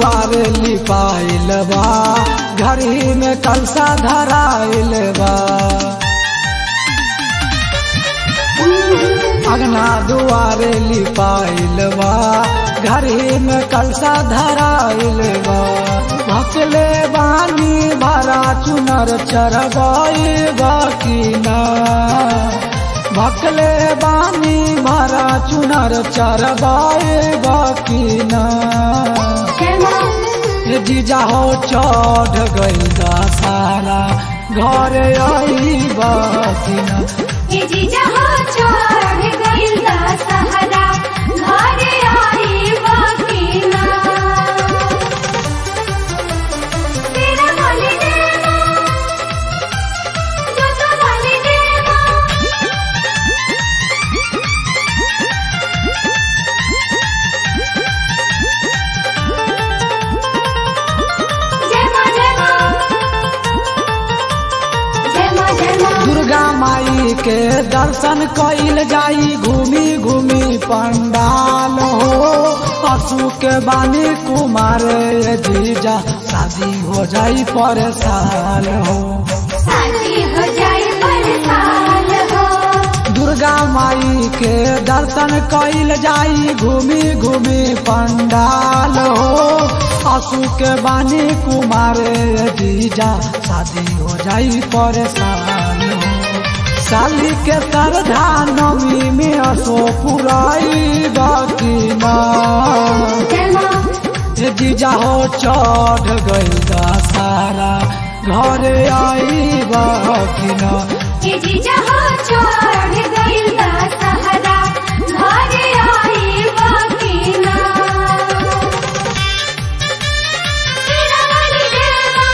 दुआरे लिपाइल बा घरी में कलसा धराइल बा अगना दुआरे लिपाइल बा घरी में कलसा धराइल बा भकले बानी भरा चुनर चरगाई बाकी ना भकले बानी भरा चुनर चरगाई बाकी ना ये जीजा हो चढ़ गई सारा घर आई बाकी ना ये जीजा हो चढ़ गइल दशहरा घरे आई बाकी ना तेरा वाली देवा जोता वाली देवा जय मां जय मां जय मां जय मां दुर्गा माई के दर्शन कइल जाई घूमी घूमी पंडाल हो पशु के बानी कुमार ये जीजा शादी हो जाई पर साल हो शादी हो जाए परेशान हो दुर्गा माई के दर्शन कइल जाई घूमी घूमी पंडाल हो पशु के बानी कुमार ये जीजा शादी हो जाई पर साल हो साली के श्रद्धा नमी में असो पुराई बाकी माँ जय मां ये जीजा हो चढ़ गई सारा घर आई बाकी ना ये जीजा हो चढ़ गइल दशहरा घरे आई बाकी ना तेरा वाली देवा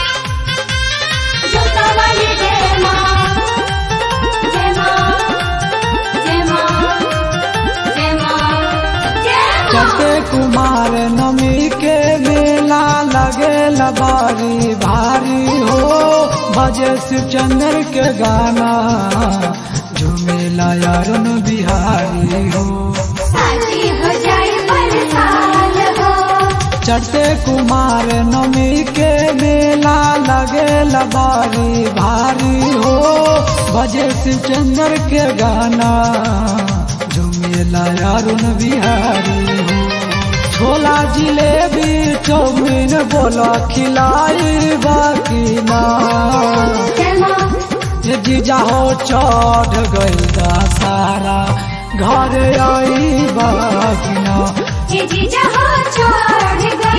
जोता वाली देवा जय मां जय मां जय मां जय मां चटे कुमार नमी के मेला लगे लबारी भारी हो बजे शिवचंद्र के गाना झूमेला यारन बिहारी हो शादी हो जाए परेशान हो चटे कुमार नमी के मेला लगे लबारी भारी हो बजे शिवचंद्र के गाना झूमेला यारुन बिहारी हो छोला जिलेबी चौमिन बोला खिलाई बाकी ना जय मां ये जीजा हो चढ़ गई सारा घर आई बाकी ना ये जीजा हो चढ़ गइल